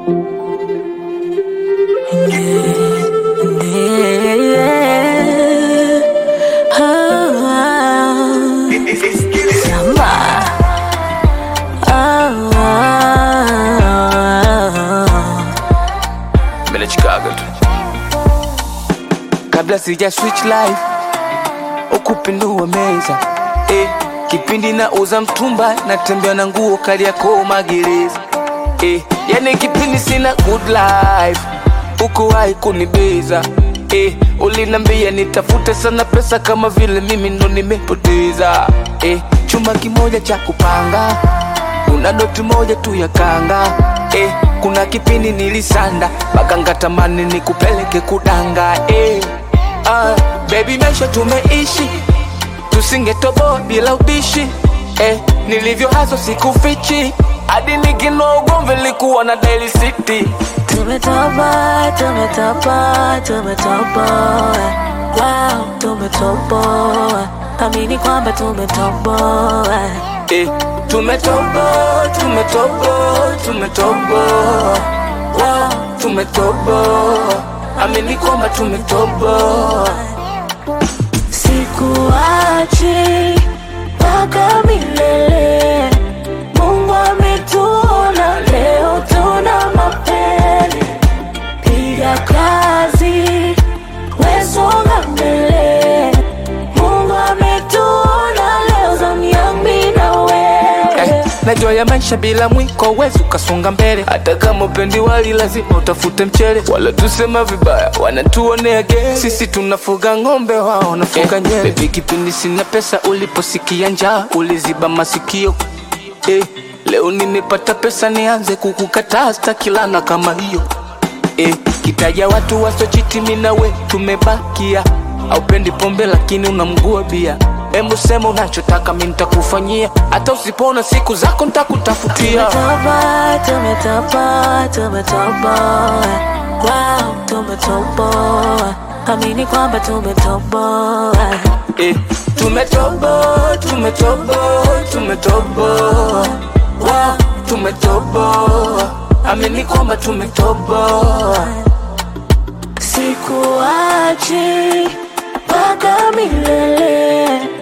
Mbele Chicago tu. Kabla sija switch life ukupindua meza eh, kipindi na uza mtumba natembea na nguo kali yako magereza eh, yani kipindi sina good life ukuwahi kunibeza eh, ulinambia nitafute sana pesa kama vile mimi ndo nimepoteza eh, chuma kimoja cha kupanga kuna doti moja tu ya kanga eh, kuna kipindi nilisanda mpaka ngatamani nikupeleke kudanga eh, ah, baby maisha tumeishi tusingetoboa bila ubishi eh, nilivyo haso sikufichi hadi nikinoa ugomvi likuwa na Daily City Tumetoboa, tumetoboa, tumetoboa. Wow, tumetoboa. Amini kwamba tumetoboa. eh, tumetoboa tumetoboa tumetoboa wow, tumetoboa amini kwamba tumetoboa Sikuachi mpaka milele. Mungu ametuona leo, tuna mapele. Piga kazi, wesonga mbele. Mungu ametuona leo, zamu yangu mimi na wewe. eh, najua ya maisha bila mwiko wezi ukasonga mbele hata kama upendi wali lazima utafute mchele wala tusema vibaya wanatuonea ge sisi tunafuga ng'ombe wao wanafuga eh, nyele bebi kipindi sina pesa uliposikia njaa uliziba masikio eh, leo nimepata pesa nianze kukukataa stakilana kama hiyo eh, kitaja watu wasochiti mimi na we tumebakia aupendi pombe lakini unamgua bia Hebu sema unachotaka mi nitakufanyia hata usipona siku zako nitakutafutia Tumetoboa, tumetoboa, tumetoboa. Wow, tumetoboa. Amini kwamba tumetoboa. eh, tumetoboa tumetoboa tumetoboa wow, tumetoboa amini kwamba tumetoboa Sikuachi mpaka milele.